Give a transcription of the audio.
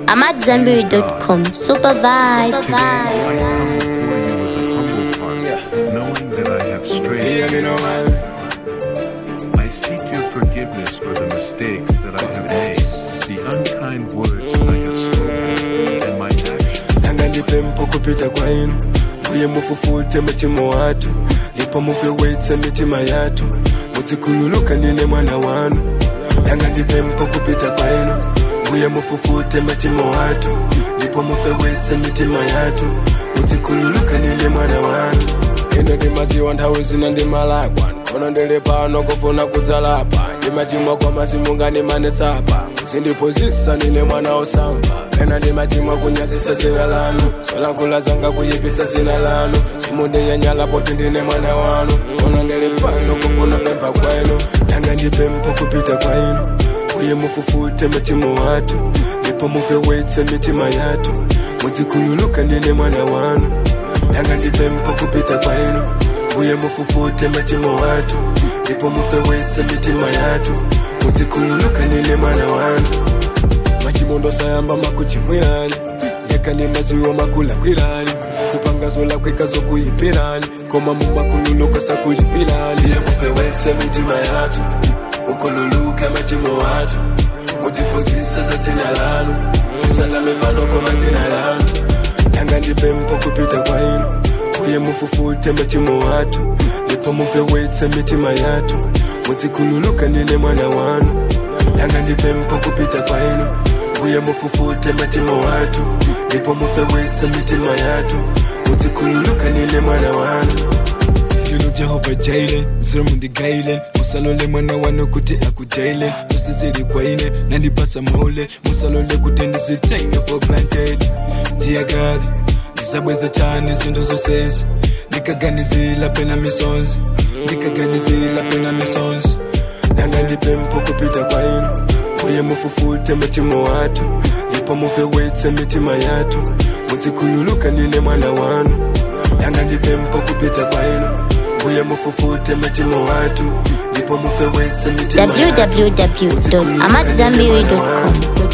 I'm at Zenberry.com. Super vibe. Today I come before you with a humble heart, knowing that I have strayed. Hear me now, man. I seek your forgiveness for the mistakes that I have made, the unkind words I have spoken, and my actions. Nanga nipe mpoko pita kwa inu Mbuye mufufute mitima watu Lipo mupe wetse mitima yatu Muzikululuka nine mwana wanu Nanga nipe mpoko pita kwa inu Mbuye mufufute mitima watu Lipo mupe wetse mitima yatu Muzikululuka nine mwana wanu ino ndimaziwa nthawi zina ndimalakwa kono ndili pano kufuna kudzalapa ndimachimwa kwa masimunga ndimanesapa zindipozisa nine mwana osamva ena ndimachimwa kunyazisa zina lanu solankhula zanga kuyipisa zina lanu simundinyanyala poti ndine mwana wanu kono ndili pano kufuna pempha kwenu nanga ndipempha kupita kwa inu uye mufufute mitima watu ndipo mupewetse mitima yatu muzikhululuka ndine mwana wanu nanga ndipempha kupita kwa inu uye mufufute mitima watu ndipo mupewetse mitima yatu muzikhululuka ndine mwana wanu machimondo sayamba makuchimwirani yakani maziwo makulakwirani kupanga zolakwika zokuyipirani koma mumakhululuka sakulipirani iye mupewetse mitima yatu ukhululuke machimo watu mutipozisa za dzina lanu tisalame pano koma dzina lanu nanga ndipempha kupita kwa inu uye mufufute machimo watu ndipo mupewetse mitima yatu muzikhululuka nine mwana wanu nanga ndipempha kupita kwa inu uye mufufute machimo watu ndipo mupewetse mitima yatu muzikhululuka nine mwana wanu Yunu Jehova Jailen, Zirmundi Gailen, musalole mwana wanu kuti akujailen, musizili kwaine, nandipasa maule, musalole kuti ndizitenge for granted. Dear God, ndizabweza chani zinthu zonsezi, ndikaganizila pena misonzi, ndikaganizila pena misonzi. Nanga ndipempha kupita kwa inu, uye mufufute mitima watu, ndipo mupewetse mitima yatu, muzikhululuka nine mwana wanu. Nanga ndipempha kupita kwa inu, uye mufufute mitima watu, ndipo mupewetse mitima yatu, muzikhululuka nine mwana www.amatzambiri.com. wanu.